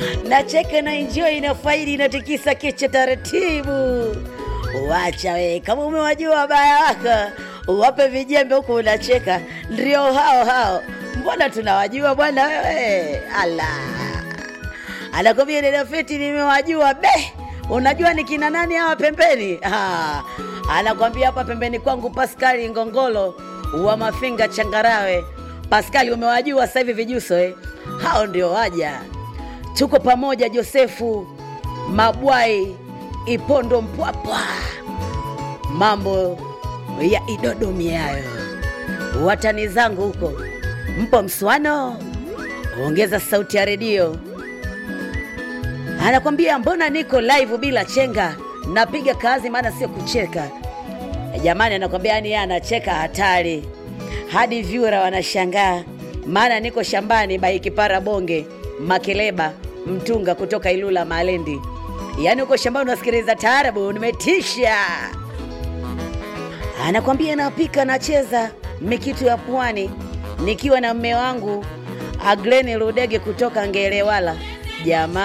nacheka na enjoy na faidi inatikisa kichwa taratibu. Wacha we, kama umewajua wabaya wako uwape vijembe huku unacheka, ndio hao hao. Mbona tunawajua bwana wewe? Ala, anakwambia dada Feti, nimewajua be. Unajua ni kina nani hawa pembeni? Ah, anakwambia hapa pembeni kwangu Paskali Ngongolo wa Mafinga Changarawe. Paskali, umewajua sasa hivi vijuso eh? Hao ndio waja tuko pamoja Josefu Mabwai Ipondo Mpwapwa, mambo ya Idodomi hayo. Watani zangu huko, mpo mswano? Ongeza sauti ya redio. Anakwambia mbona niko live bila chenga, napiga kazi maana sio kucheka. Jamani, anakwambia yani yeye anacheka hatari, hadi vyura wanashangaa, maana niko shambani baikipara bonge Makeleba Mtunga kutoka Ilula Malendi. Yaani uko shambani unasikiliza taarabu, nimetisha. Anakwambia napika nacheza mikitu ya pwani nikiwa na mme wangu Agleni Rudege kutoka Ngelewala. Jamaa